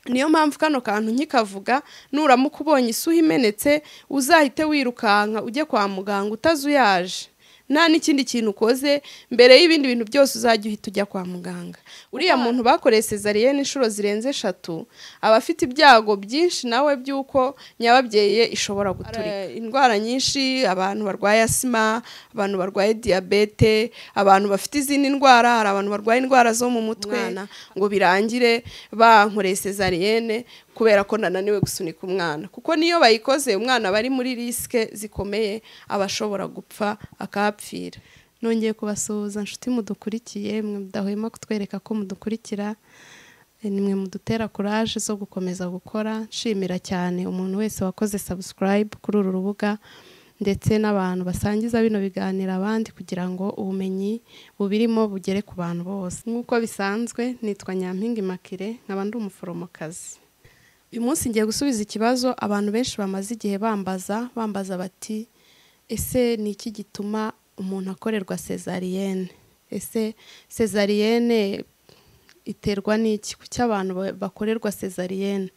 niyo mpamvu kano kantu nkikavuga nuramuka ubonye isuha imenetse uzahite wirukanka ujye kwa muganga utazuyaje nta n'ikindi kintu ukoze mbere y'ibindi bintu byose uzajya uhita ujya kwa muganga uriya muntu bakoreye sezariyene inshuro zirenze eshatu aba afite ibyago byinshi nawe by'uko nyababyeyi ishobora guturika indwara nyinshi abantu barwaye asima abantu barwaye diyabete abantu bafite izindi ndwara hari abantu barwaye indwara zo mu mutwe ngo birangire bankoreye sezariyene kubera ko nananiwe gusunika umwana kuko niyo bayikoze umwana aba ari muri risike zikomeye aba ashobora gupfa akahapfira nongeye kubasuhuza inshuti mudukurikiye mwe mudahwema kutwereka ko mudukurikira nimwe mudutera kuraje zo gukomeza gukora nshimira cyane umuntu wese wakoze sabusikarayibu kuri uru rubuga ndetse n'abantu basangiza bino biganiro abandi kugira ngo ubumenyi bubirimo bugere ku bantu bose nk'uko bisanzwe nitwa nyampinga makire nkaba ndi umuforomokazi uyu munsi ngiye gusubiza ikibazo abantu benshi bamaze igihe bambaza bambaza bati ese ni iki gituma umuntu akorerwa sezariyene ese sezariyene iterwa n'iki kuki abantu bakorerwa sezariyene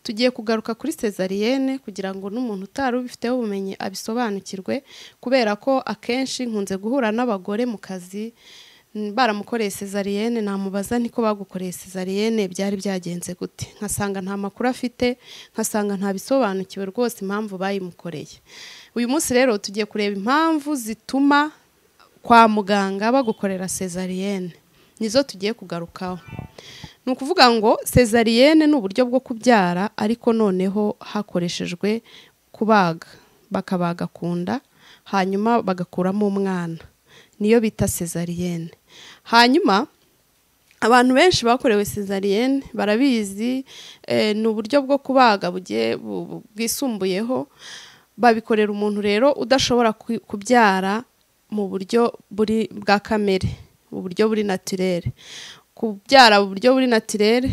tugiye kugaruka kuri sezariyene kugira ngo n'umuntu utari ubifiteho ubumenyi abisobanukirwe kubera ko akenshi nkunze guhura n'abagore mu kazi baramukoreye sezariyene namubaza niko bagukoreye sezariyene byari byagenze gute nkasanga nta makuru afite nkasanga ntabisobanukiwe rwose impamvu bayimukoreye uyu munsi rero tugiye kureba impamvu zituma kwa muganga bagukorera sezariyene nizo tugiye kugarukaho ni ukuvuga ngo sezariyene ni uburyo bwo kubyara ariko noneho hakoreshejwe kubaga bakabaga ku nda hanyuma bagakuramo umwana niyo bita sezariyene hanyuma abantu benshi bakorewe sezariyene barabizi ni uburyo bwo kubaga bugiye bwisumbuyeho babikorera umuntu rero udashobora kubyara mu buryo buri bwa kamere uburyo buri naturere kubyara mu buryo buri naturere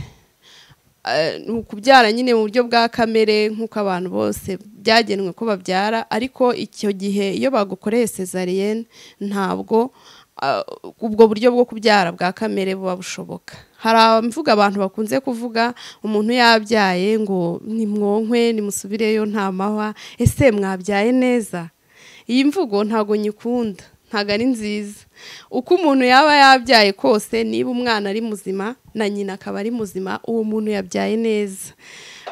ni ukubyara nyine mu buryo bwa kamere nk'uko abantu bose byagenwe ko babyara ariko icyo gihe iyo bagukoreye sezariyene ntabwo ubwo buryo bwo kubyara bwa kamere buba bushoboka hari abamvuga abantu bakunze kuvuga umuntu yabyaye ngo nimwonkwe nimusubireyo nta mahwa ese mwabyaye neza iyi mvugo ntabwo nyikunda ntabwo ari nziza uko umuntu yaba yabyaye kose niba umwana ari muzima na nyina akaba ari muzima uwo muntu yabyaye neza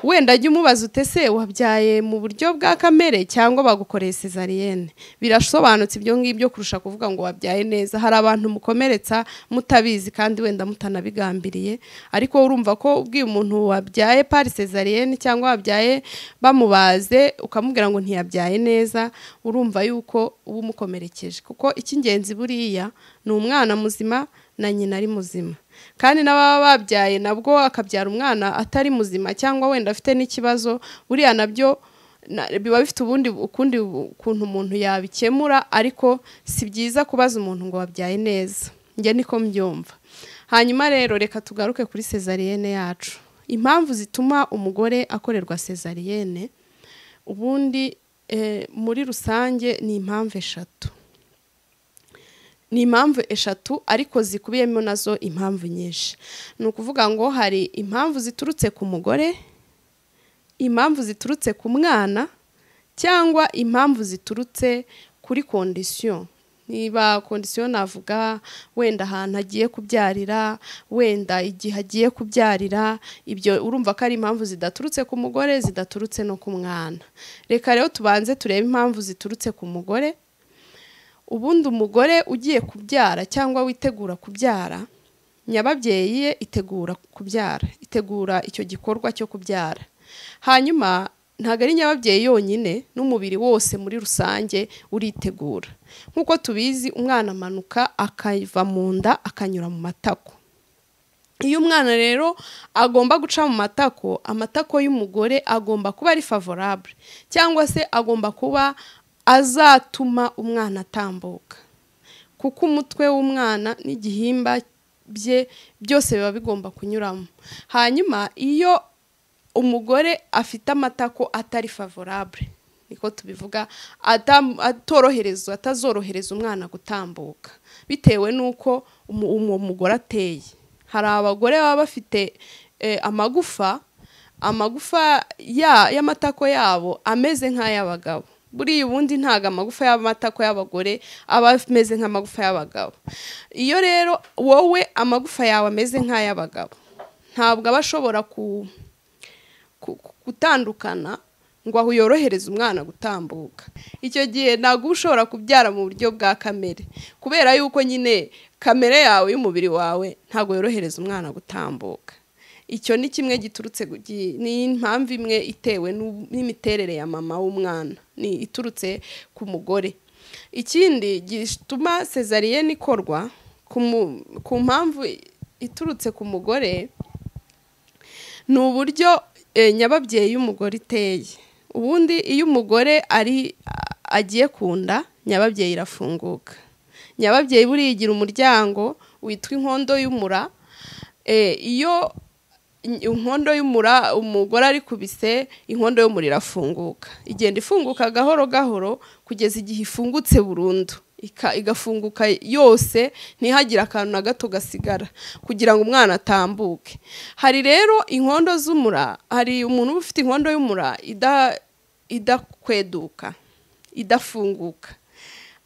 wenda ajya umubaza utese wabyaye mu buryo bwa kamere cyangwa bagukoreye sezariyene birasobanutse ibyo ngibyo kurusha kuvuga ngo wabyaye neza hari abantu mukomeretsa mutabizi kandi wenda mutanabigambiriye ariko urumva ko ubwiye umuntu wabyaye pari sezariyene cyangwa wabyaye bamubaze ukamubwira ngo ntiyabyaye neza urumva yuko uba umukomerekeje kuko icy'ingenzi buriya ni umwana muzima na nyina ari muzima kandi n'ababa babyaye nabwo akabyara umwana atari muzima cyangwa wenda afite n'ikibazo buriya nabyo biba bifite ubundi ukundi ukuntu umuntu yabikemura ariko si byiza kubaza umuntu ngo wabyaye neza njye niko mbyumva hanyuma rero reka tugaruke kuri sezariyene yacu impamvu zituma umugore akorerwa sezariyene ubundi muri rusange ni impamvu eshatu ni impamvu eshatu ariko zikubiyemo nazo impamvu nyinshi ni ukuvuga ngo hari impamvu ziturutse ku mugore impamvu ziturutse ku mwana cyangwa impamvu ziturutse kuri kondisiyo niba kondisiyo navuga wenda ahantu agiye kubyarira wenda igihe agiye kubyarira ibyo urumva ko ari impamvu zidaturutse ku mugore zidaturutse no ku mwana reka rero tubanze turebe impamvu ziturutse ku mugore ubundi umugore ugiye kubyara cyangwa witegura kubyara nyababyeyi ye itegura kubyara itegura icyo gikorwa cyo kubyara hanyuma ntabwo ari nyababyeyi yonyine n'umubiri wose muri rusange uritegura nk'uko tubizi umwana amanuka akava mu nda akanyura mu matako iyo umwana rero agomba guca mu matako amatako y'umugore agomba kuba ari favorable cyangwa se agomba kuba azatuma umwana atambuka kuko umutwe w'umwana n'igihimba bye byose biba bigomba kunyuramo hanyuma iyo umugore afite amatako atari favorable niko tubivuga atorohereza atazorohereza umwana gutambuka bitewe n'uko uwo mugore ateye hari abagore baba bafite amagufa amagufa ya- y'amatako yabo ameze nk'ay'abagabo buriya ubundi ntabwo amagufa y'amatako y'abagore aba ameze nk'amagufa y'abagabo iyo rero wowe amagufa yawe ameze nk'ay'abagabo ntabwo aba ashobora ku ku- ku- gutandukana ngo aho yorohereze umwana gutambuka icyo gihe ntabwo uba ushobora kubyara mu buryo bwa kamere kubera yuko nyine kamere yawe y'umubiri wawe ntabwo yorohereza umwana gutambuka icyo ni kimwe giturutse gu- gi- ni impamvu imwe itewe n'u- n'imiterere ya mama w'umwana ni iturutse ku mugore ikindi gituma sezariyeni ikorwa ku mu- ku mpamvu iturutse ku mugore ni uburyo eh, nyababyeyi y'umugore iteye ubundi iyo umugore ari a- agiye kunda nyababyeyi irafunguka nyababyeyi buriya igira umuryango witwa inkondo y'umura Eh, iyo in- inkondo y'umura umugore arikubise inkondo y'umura irafunguka igenda ifunguka gahoro gahoro kugeza igihe ifungutse burundu ika- igafunguka yose ntihagire akantu na gato gasigara kugira ngo umwana atambuke hari rero inkondo z'umura hari umuntu uba ufite inkondo y'umura ida- idakweduka idafunguka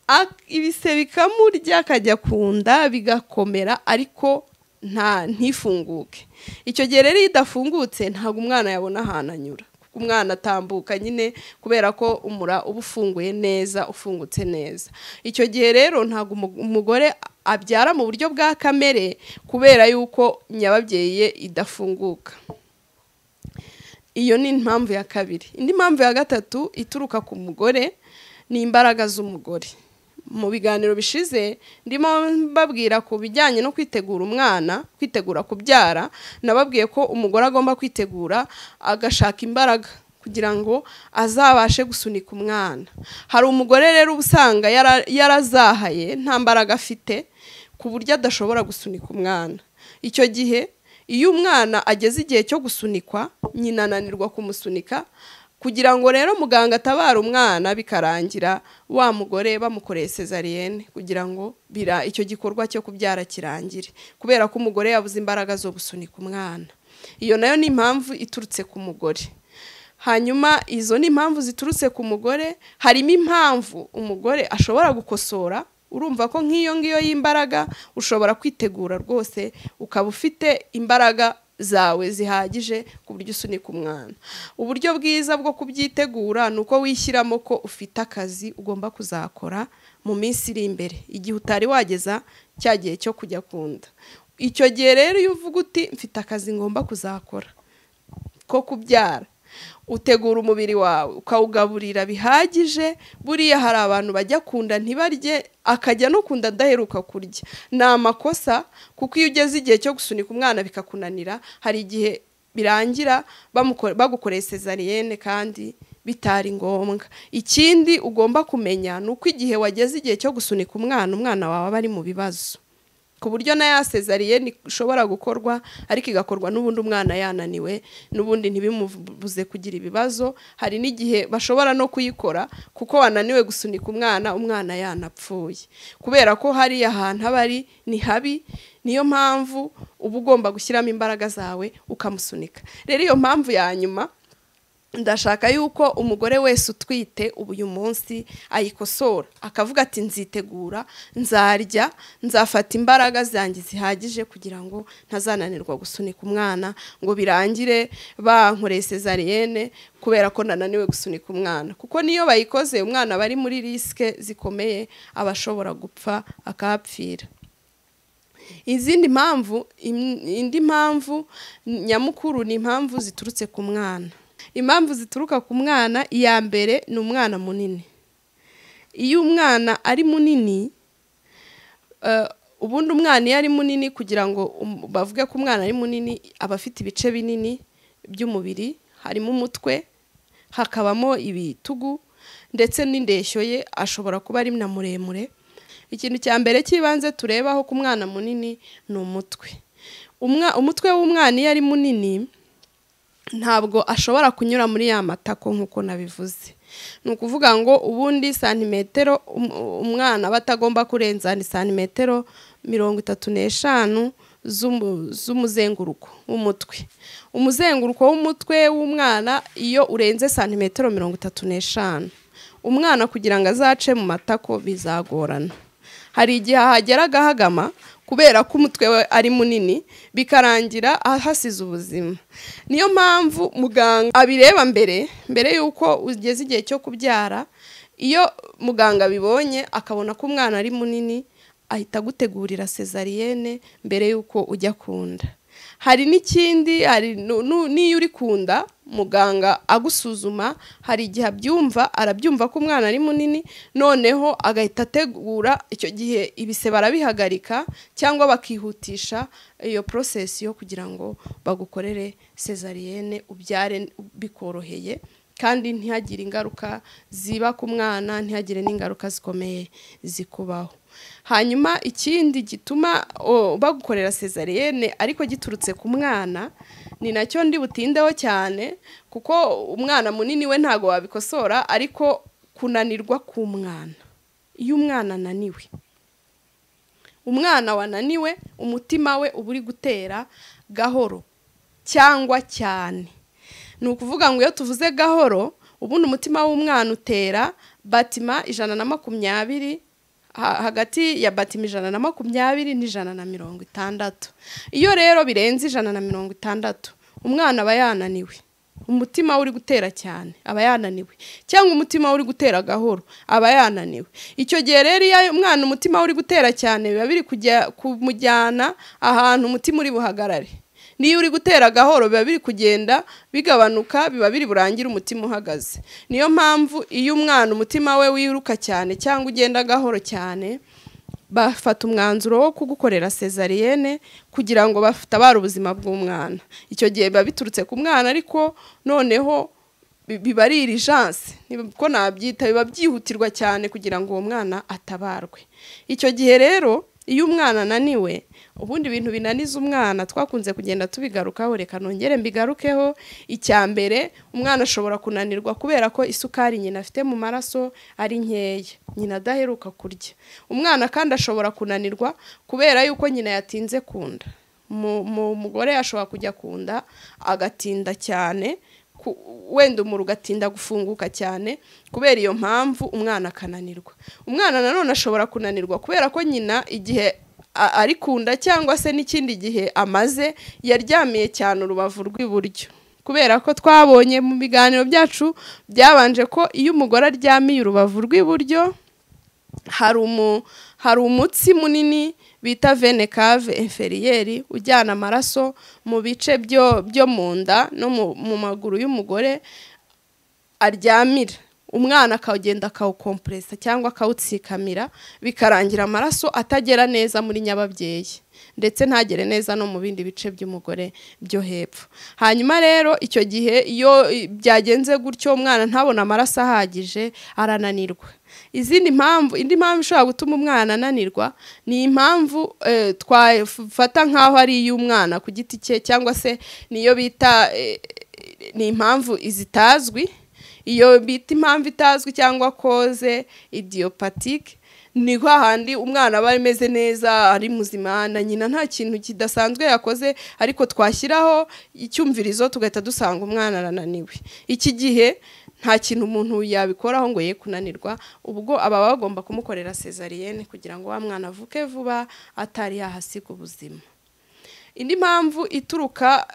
Ak- ibise bikamurya akajya ku nda bigakomera ariko nta ntifunguke icyo gihe rero iyo idafungutse ntabwo umwana yabona ahantu anyura kuko umwana atambuka nyine kubera ko umura uba ufunguye neza ufungutse neza icyo gihe rero ntabwo umu- umugore abyara mu buryo bwa kamere kubera yuko nyababyeyi ye idafunguka iyo ni impamvu ya kabiri indi mpamvu ya gatatu ituruka ku mugore ni imbaraga z'umugore mu biganiro bishize ndimo mbabwira ku bijyanye no kwitegura umwana kwitegura kubyara nababwiye ko umugore agomba kwitegura agashaka imbaraga kugira ngo azabashe gusunika umwana hari umugore rero uba usanga yara- yarazahaye nta mbaraga afite ku buryo adashobora gusunika umwana icyo gihe iyo umwana ageze igihe cyo gusunikwa nyina ananirwa kumusunika kugira ngo rero muganga atabare umwana bikarangira wa mugore bamukoreye sezariyene kugira ngo bira icyo gikorwa cyo kubyara kirangire kubera ko umugore yabuze imbaraga zo gusunika umwana iyo nayo ni impamvu iturutse ku mugore hanyuma izo ni impamvu ziturutse ku mugore harimo impamvu umugore ashobora gukosora urumva ko nk'iyo ngiyo y'imbaraga ushobora kwitegura rwose ukaba ufite imbaraga zawe zihagije ku buryo usunika umwana uburyo bwiza bwo kubyitegura ni uko wishyiramo ko ufite akazi ugomba kuzakora mu minsi iri imbere igihe utari wageza cya gihe cyo kujya kunda icyo gihe rero iyo uvuga uti mfite akazi ngomba kuzakora ko kubyara utegura umubiri wawe ukawugaburira bihagije buriya hari abantu bajya kunda ntibarye akajya no kunda adaheruka kurya ni amakosa kuko iyo ugeze igihe cyo gusunika umwana bikakunanira hari igihe birangira bamukore- bagukoreye sezariyene kandi bitari ngombwa ikindi ugomba kumenya ni uko igihe wageze igihe cyo gusunika umwana umwana wawe aba ari mu bibazo ku buryo na ya sezariyene ishobora gukorwa ariko igakorwa n'ubundi umwana yananiwe n'ubundi ntibimubuze kugira ibibazo hari n'igihe bashobora no kuyikora kuko wananiwe gusunika umwana umwana yanapfuye kubera ko hariya ahantu aba ari ni habi niyo mpamvu uba ugomba gushyiramo imbaraga zawe ukamusunika rero iyo mpamvu ya nyuma ndashaka yuko umugore wese utwite ubu uyu munsi ayikosora akavuga ati nzitegura nzarya nzafata imbaraga zanjye zihagije kugira ngo ntazananirwa gusunika umwana ngo birangire bankoreye sezariyene kubera ko nananiwe gusunika umwana kuko niyo bayikoze umwana bari muri risike zikomeye aba ashobora gupfa akahapfira izindi mpamvu im- indi mpamvu nyamukuru ni impamvu ziturutse ku mwana impamvu zituruka ku mwana iya mbere ni umwana munini iyo umwana ari munini eh, ubundi umwana iyo ari munini kugira ngo um- bavuge ko umwana ari munini aba afite ibice binini by'umubiri harimo umutwe hakabamo ibitugu ndetse n'indeshyo ye ashobora kuba ari na muremure ikintu cya mbere cy'ibanze turebaho ku mwana munini ni umutwe Umwa- umutwe w'umwana iyo ari munini ntabwo ashobora kunyura muri ya matako nk'uko nabivuze ni ukuvuga ngo ubundi santimetero um- umwana aba atagomba kurenza ni santimetero mirongo itatu n'eshanu z'umu- z'umuzenguruko w'umutwe umuzenguruko w'umutwe w'umwana iyo urenze santimetero mirongo itatu n'eshanu umwana kugira ngo azace mu matako bizagorana hari igihe ahagera agahagama kubera ko umutwe we ari munini bikarangira ahasize ubuzima niyo mpamvu muganga abireba mbere mbere y'uko ugeze igihe cyo kubyara iyo muganga abibonye akabona ko umwana ari munini ahita agutegurira sezariyene mbere y'uko ujya kunda hari n'ikindi hari nu- nu- n'iyo uri kunda muganga agusuzuma hari igihe abyumva arabyumva ko umwana ari munini noneho agahita ategura icyo gihe ibise barabihagarika cyangwa bakihutisha iyo porosesi yo kugira ngo bagukorere sezariyene ubyare bikoroheye kandi ntihagire ingaruka ziba ku mwana ntihagire n'ingaruka zikomeye zikubaho hanyuma ikindi gituma o, bagukorera sezariyene ariko giturutse ku mwana ni nacyo ndi butindeho cyane kuko umwana munini we ntabwo wabikosora ariko kunanirwa k'umwana iyo umwana ananiwe umwana wananiwe umutima we uba uri gutera gahoro cyangwa cyane ni ukuvuga ngo iyo tuvuze gahoro ubundi umutima w'umwana utera batima ijana na makumyabiri ha- hagati ya batima ijana na makumyabiri n'ijana na mirongo itandatu iyo rero birenze ijana na mirongo itandatu umwana aba yananiwe umutima we uri gutera cyane aba yananiwe cyangwa umutima we uri gutera gahoro aba yananiwe icyo gihe rero iyo umwana umutima we uri gutera cyane biba biri kujya kumujyana ahantu umutima uri buhagarare niyo uri gutera gahoro biba biri kugenda bigabanuka biba biri burangire umutima uhagaze niyo mpamvu iyo umwana umutima we wiruka cyane cyangwa ugenda gahoro cyane bafata umwanzuro wo kugukorera sezariyene kugira ngo batabare ubuzima bw'umwana icyo gihe biba biturutse ku mwana ariko noneho bi- biba ari irijanse ko nabyita biba byihutirwa cyane kugira ngo uwo mwana atabarwe icyo gihe rero iyo umwana ananiwe ubundi ibintu binaniza umwana twakunze kugenda tubigarukaho reka nongere mbigarukeho icya mbere umwana ashobora kunanirwa kubera ko isukari nyina afite mu maraso ari nkeya nyina adaheruka kurya umwana kandi ashobora kunanirwa kubera yuko nyina yatinze kunda Mu- mu- umugore ashobora kujya kunda agatinda cyane ku- wenda umura ugatinda gufunguka cyane kubera iyo mpamvu umwana akananirwa umwana nanone ashobora kunanirwa kubera ko nyina igihe a- ari kunda cyangwa se n'ikindi gihe amaze yaryamiye cyane urubavu rw'iburyo kubera ko twabonye mu biganiro byacu byabanje ko iyo umugore aryamiye urubavu rw'iburyo hari umu hari umutsi munini bita vene cave inferiyeri ujyana amaraso mu bice byo byo mu nda no mu, mu maguru y'umugore aryamira umwana akagenda akawukompresa cyangwa akawutsikamira bikarangira amaraso atagera neza muri nyababyeyi ndetse ntagere neza no mu bindi bice by'umugore byo hepfo hanyuma rero icyo gihe iyo i- byagenze gutyo umwana ntabone amaraso ahagije arananirwa izindi mpamvu indi mpamvu ishobora gutuma umwana ananirwa ni impamvu eh, twafata nk'aho ari iy'umwana ku giti cye cyangwa se niyo bita eh, ni impamvu zitazwi iyo bita impamvu itazwi cyangwa koze idiyopatike ni kwa handi umwana aba ameze neza ari muzima na nyina nta kintu kidasanzwe yakoze ariko twashyiraho icyumvirizo tugahita dusanga umwana arananiwe iki gihe nta kintu umuntu yabikoraho ngo ye kunanirwa ubwo aba bagomba kumukorera sezariyene kugira ngo wa mwana avuke vuba atari yahasiga ubuzima indi mpamvu ituruka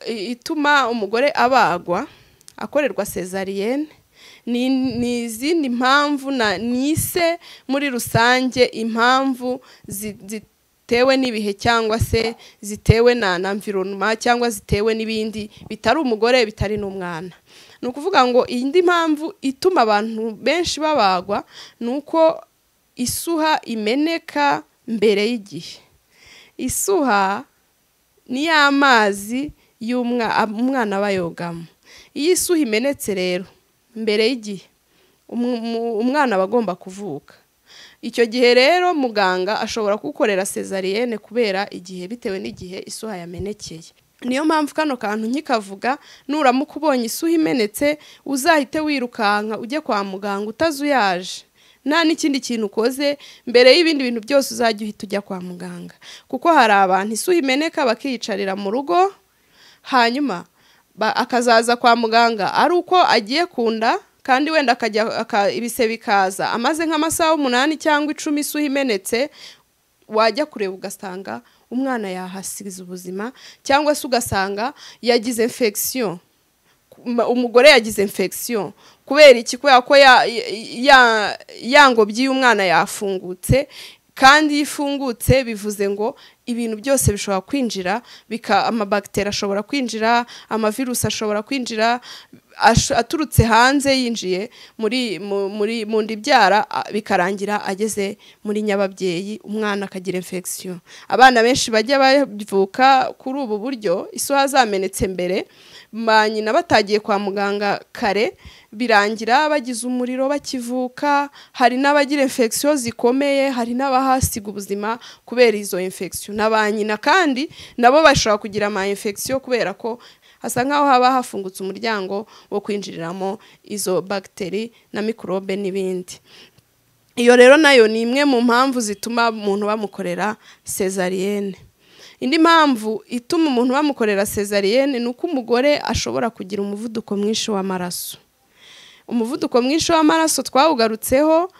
eh, ituma umugore abagwa akorerwa sezariyene ni ni izindi mpamvu na nise muri rusange impamvu zi- zitewe n'ibihe cyangwa se zitewe na na environment cyangwa zitewe n'ibindi bitari umugore bitari n'umwana ni ukuvuga ngo indi mpamvu ituma abantu benshi babagwa ni uko isuha imeneka mbere y'igihe isuha ni ya mazi y'umwana umwana aba yogamo iyo isuha imenetse rero mbere y'igihe umu- umu- umwana aba agomba kuvuka icyo gihe rero muganga ashobora kugukorera sezariyene kubera igihe bitewe n'igihe isuha yamenekeye niyo mpamvu kano kantu nkikavuga nuramuka ubonye isuha imenetse uzahite wirukanka ujye kwa muganga utazuyaje nta n'ikindi kintu ukoze mbere y'ibindi bintu byose uzajya uhita ujya kwa muganga kuko hari abantu isuha imeneka bakiyicarira mu rugo hanyuma ba- akazaza kwa muganga ari uko agiye kunda kandi wenda akajya aka- ibise bikaza amaze nk'amasaha umunani cyangwa icumi isuha imenetse wajya kureba ugasanga umwana yahasize ubuzima cyangwa se ugasanga yagize infection Kuma- umugore yagize infection kubera iki kubera ko ya, ya, ya ngobyi y'umwana yafungutse kandi iyo ifungutse bivuze ngo ibintu byose bishobora kwinjira bika amabagiteri ashobora kwinjira amavirusi ashobora kwinjira ash- aturutse hanze yinjiye muri mu- muri mu nda ibyara a- bikarangira ageze muri nyababyeyi umwana akagira infection abana benshi bajya bavuka kuri ubu buryo isuha zamenetse mbere ba nyina batagiye kwa muganga kare birangira bagize umuriro bakivuka hari n'abagira infection zikomeye hari n'abahasiga ubuzima kubera izo infection na ba nyina kandi nabo bashobora kugira ama infection kubera ko hasa nk'aho haba hafungutse umuryango wo kwinjiriramo izo bagiteri na mikorobe n'ibindi iyo rero nayo ni imwe mu mpamvu zituma umuntu bamukorera sezariyene indi mpamvu ituma umuntu bamukorera sezariyene ni uko umugore ashobora kugira umuvuduko mwinshi w'amaraso umuvuduko mwinshi w'amaraso twawugarutseho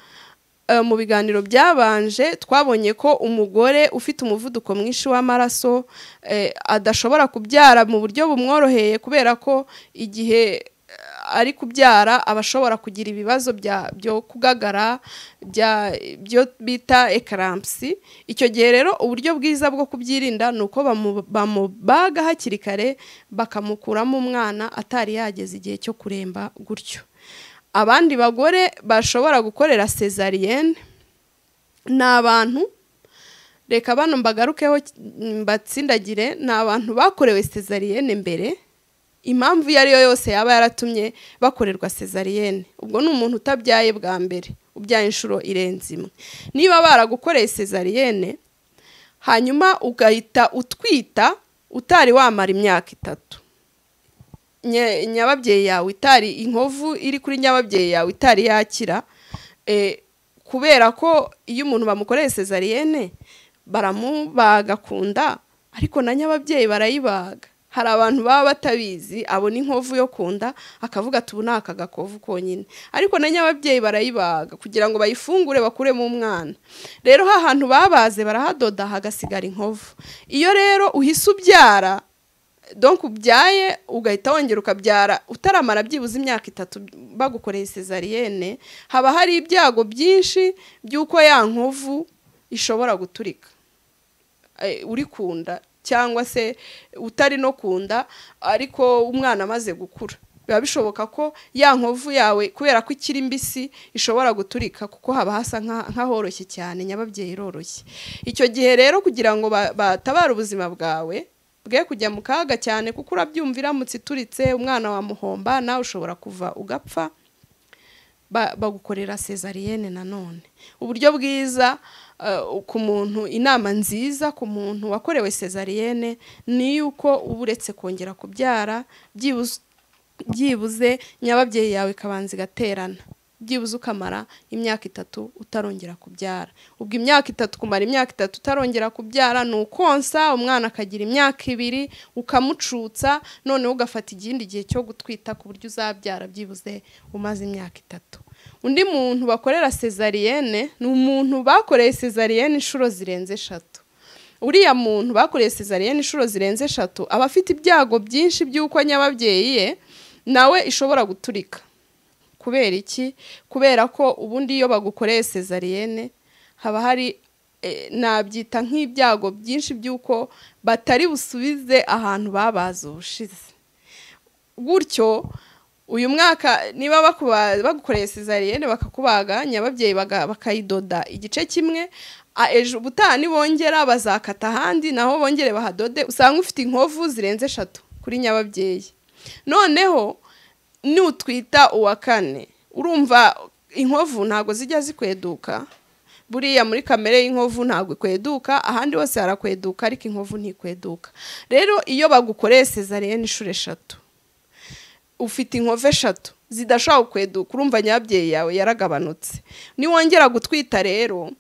eh, mu biganiro byabanje twabonye ko umugore ufite umuvuduko mwinshi w'amaraso eh, adashobora kubyara mu buryo bumworoheye kubera ko igihe eh, ari kubyara aba ashobora kugira ibibazo bya- byo kugagara bya- byo bita ekarampsi icyo gihe rero uburyo bwiza bwo kubyirinda ni uko bamu- bamubaga hakiri kare bakamukuramo umwana atari yageze igihe cyo kuremba gutyo abandi bagore bashobora gukorera sezariyene ni abantu reka bano mbagarukeho ki- mbatsindagire ni abantu bakorewe sezariyene mbere impamvu iyo ariyo yose yaba yaratumye bakorerwa sezariyene ubwo ni umuntu utabyaye bwa mbere ubyaye inshuro irenze imwe niba baragukoreye sezariyene hanyuma ugahita utwita utari wamara imyaka itatu nya- nyababyeyi yawe itari inkovu iri kuri nyababyeyi yawe itari yakira eh, kubera ko iyo umuntu bamukoreye sezariyene baramubaga ku nda ariko na nyababyeyi barayibaga hari abantu baba batabizi abona inkovu yo ku nda akavuga ati ubu ni aka gakovu konyine ariko na nyababyeyi barayibaga kugira ngo bayifungure bakuremo umwana rero ha hantu babaze barahadoda hagasigara inkovu iyo rero uhise ubyara donc ubyaye ugahita wongera ukabyara utaramara byibuze imyaka itatu bagukoreye sezariyene haba hari ibyago byinshi by'uko ya nkovu ishobora guturika Eh, uri kunda cyangwa se utari no kunda ariko umwana amaze gukura biba bishoboka ko ya nkovu yawe kubera ko ikiri mbisi ishobora guturika kuko haba hasa nka- nk'ahoroshye cyane nyababyeyi iroroshye icyo gihe rero kugira ngo ba- batabare ubuzima bwawe bwe kujya mu kaga cyane kuko urabyumva iramutse ituritse umwana wamuhomba nawe ushobora kuva ugapfa ba- bagukorera sezariyene nanone uburyo bwiza eh, ku muntu inama nziza ku muntu wakorewe sezariyene ni yuko uba uretse kongera kubyara byibuze byibuze nyababyeyi yawe ikabanza igaterana byibuze ukamara imyaka itatu utarongera kubyara ubwo imyaka itatu kumara imyaka itatu utarongera kubyara ni ukonsa umwana akagira imyaka ibiri ukamucutsa noneho ugafata ikindi gihe cyo gutwita ku buryo uzabyara byibuze umaze imyaka itatu undi muntu bakorera sezariyene ni umuntu bakoreye sezariyene inshuro zirenze eshatu uriya muntu bakoreye sezariyene inshuro zirenze eshatu aba afite ibyago byinshi by'uko nyababyeyi ye nawe ishobora guturika kubera iki kubera ko ubundi iyo bagukoreye sezariyene haba hari eh, nabyita nk'ibyago byinshi by'uko batari busubize ahantu babaze ubushize gutyo uyu mwaka niba bakuba- bagukoreye sezariyene bakakubaga nyababyeyi baga- bakayidoda igice kimwe a- ejo ubutaha nibongera bazakata ahandi naho bongere bahadode usanga ufite inkovu zirenze eshatu kuri nyababyeyi noneho nutwita uwa kane urumva inkovu ntabwo zijya zikweduka buriya muri kamere y'inkovu ntabwo ikweduka ahandi hose harakweduka ariko inkovu ntikweduka rero iyo bagukoreye sezariyene inshuro eshatu ufite inkove eshatu zidashobora kukweduka urumva nyababyeyi yawe yaragabanutse niwongera gutwita rero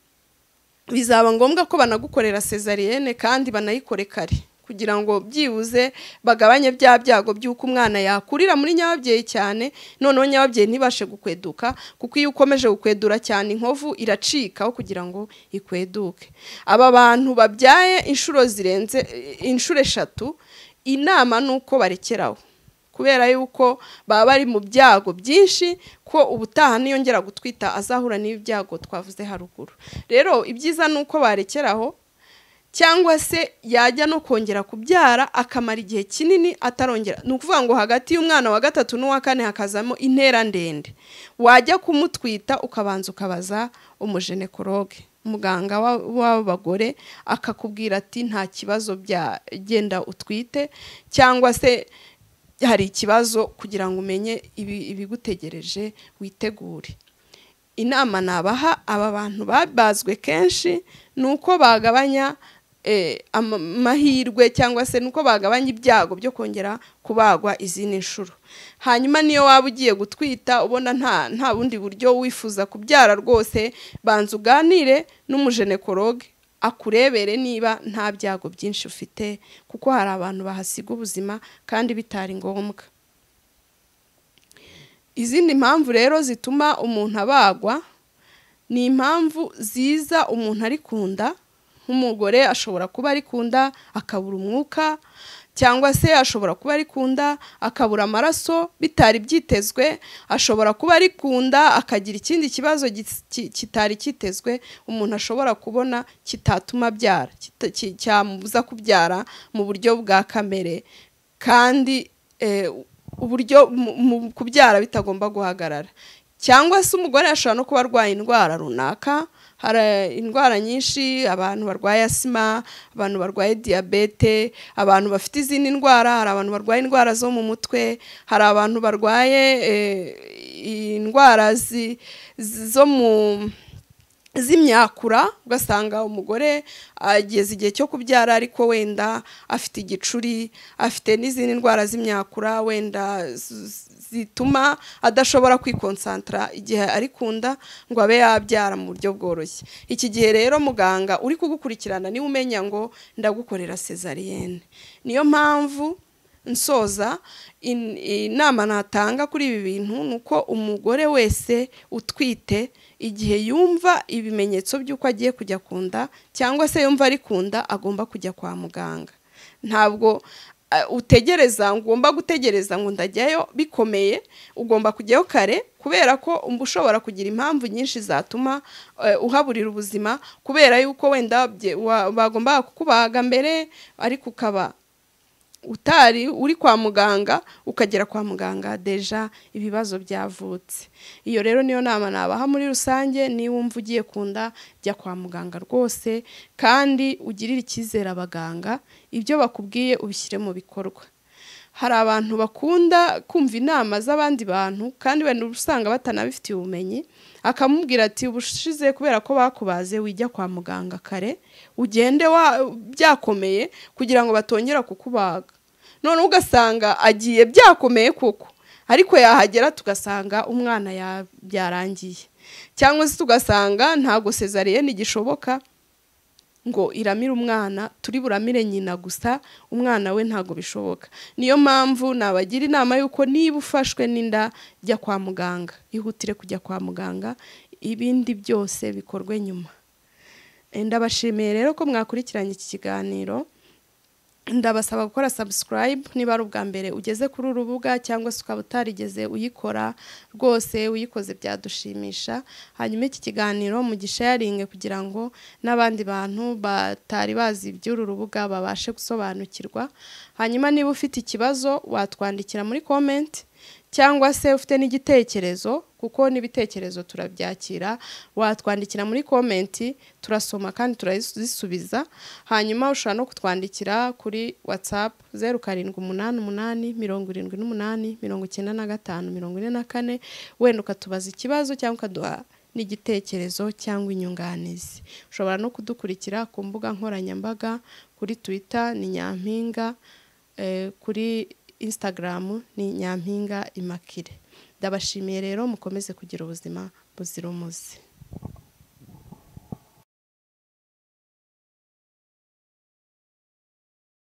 bizaba ngombwa ko banagukorera sezariyene kandi banayikore kare kugira ngo byibuze bagabanye bya byago by'uko umwana yakurira muri nyababyeyi cyane noneho nyababyeyi ntibashe gukweduka kuko iyo ukomeje gukwedura cyane inkovu iracikaho kugira ngo ikweduke aba bantu babyaye inshuro zirenze inshuro eshatu inama ni uko barekeraho kubera yuko baba bari mu byago byinshi ko ubutaha niyongera gutwita azahura n'ibyago twavuze haruguru rero ibyiza ni uko barekeraho cyangwa se yajya no kongera kubyara akamara igihe kinini atarongera ni ukuvuga ngo hagati y'umwana wa gatatu n'uwa kane hakazamo intera ndende wajya kumutwita ukabanza ukabaza umujenekoroge muganga w'abagore akakubwira ati nta kibazo byagenda utwite cyangwa se hari ikibazo kugira ngo umenye ibigutegereje witegure inama nabaha aba bantu babazwe kenshi ni uko bagabanya amahirwe cyangwa se nuko bagabanya ibyago byo kongera kubagwa izindi nshuro hanyuma niyo waba ugiye gutwita ubona nta nta bundi buryo wifuza kubyara rwose banza uganire n'umujenekoroge akurebere niba nta byago byinshi ufite kuko hari abantu bahasiga ubuzima kandi bitari ngombwa izindi mpamvu rero zituma umuntu abagwa ni impamvu ziza umuntu ari ku nda nk'umugore ashobora kuba ari ku nda akabura umwuka cyangwa se ashobora kuba ari ku nda akabura amaraso bitari byitezwe ashobora kuba ari ku nda akagira ikindi kibazo kitari kitezwe umuntu ashobora kubona kitatuma abyara cyamubuza kubyara mu buryo bwa kamere kandi uburyo mu kubyara bitagomba guhagarara cyangwa se umugore ashobora no kuba arwaye indwara runaka hari indwara nyinshi abantu barwaye asima abantu barwaye diyabete abantu bafite izindi ndwara hari abantu barwaye indwara zo mu mutwe hari abantu barwaye indwara zo mu z'imyakura ugasanga umugore ageze igihe cyo kubyara ariko wenda afite igicuri afite n'izindi ndwara z'imyakura wenda zituma adashobora kwikonsantara igihe ari ku nda ngo abe yabyara mu buryo bworoshye iki gihe rero muganga uri kugukurikirana niwe umenya ngo ndagukorera sezariyene niyo mpamvu nsoza inama natanga kuri ibi bintu ni uko umugore wese utwite igihe yumva ibimenyetso by'uko agiye kujya ku nda cyangwa se yumva ari ku nda agomba kujya kwa muganga ntabwo utegereza ugomba gutegereza ngo ndajyayo bikomeye ugomba kujyayo kare kubera ko ushobora kugira impamvu nyinshi zatuma uhaburira ubuzima kubera yuko wenda bagombaga kukubaga mbere ariko ukaba utari uri kwa muganga ukagera kwa muganga deja ibibazo byavutse iyo rero niyo nama nabaha muri rusange niba wumva ugiye ku nda jya kwa muganga rwose kandi ugirire icyizere abaganga ibyo bakubwiye ubishyire mu bikorwa hari abantu bakunda kumva inama z'abandi bantu kandi wenda uba usanga batanabifitiye ubumenyi akamubwira ati ubushize kubera ko bakubaze wijya kwa muganga kare ugende byakomeye kugira ngo batongera kukubaga none ugasanga agiye byakomeye koko ariko yahagera tugasanga umwana byarangiye cyangwa se tugasanga ntabwo sezariyene igishoboka ngo iramire umwana turi buramire nyina gusa umwana we ntabwo bishoboka niyo mpamvu nabagira inama y'uko niba ufashwe n'inda jya kwa muganga ihutire kujya kwa muganga ibindi byose bikorwe nyuma ndabashimiye rero ko mwakurikiranye iki kiganiro ndabasaba gukora sabusikarayibu niba ari ubwa mbere ugeze kuri urubuga cyangwa se ukaba utarigeze uyikora rwose uyikoze byadushimisha hanyuma iki kiganiro mugisharinge kugira ngo n'abandi bantu batari bazi iby'uru rubuga babashe gusobanukirwa hanyuma niba ufite ikibazo watwandikira muri komenti cyangwa se ufite n'igitekerezo kuko n'ibitekerezo turabyakira watwandikira muri komenti turasoma kandi turazisubiza hanyuma ushobora no kutwandikira kuri watsapu zeru karindwi umunani umunani mirongo irindwi n'umunani mirongo icyenda na gatanu mirongo ine na kane wenda ukatubaza ikibazo cyangwa ukaduha n'igitekerezo cyangwa inyunganizi ushobora no kudukurikira ku mbuga nkoranyambaga kuri twita ni nyampinga kuri instagram ni nyampinga imakire ndabashimiye rero mukomeze kugira ubuzima buzira umuze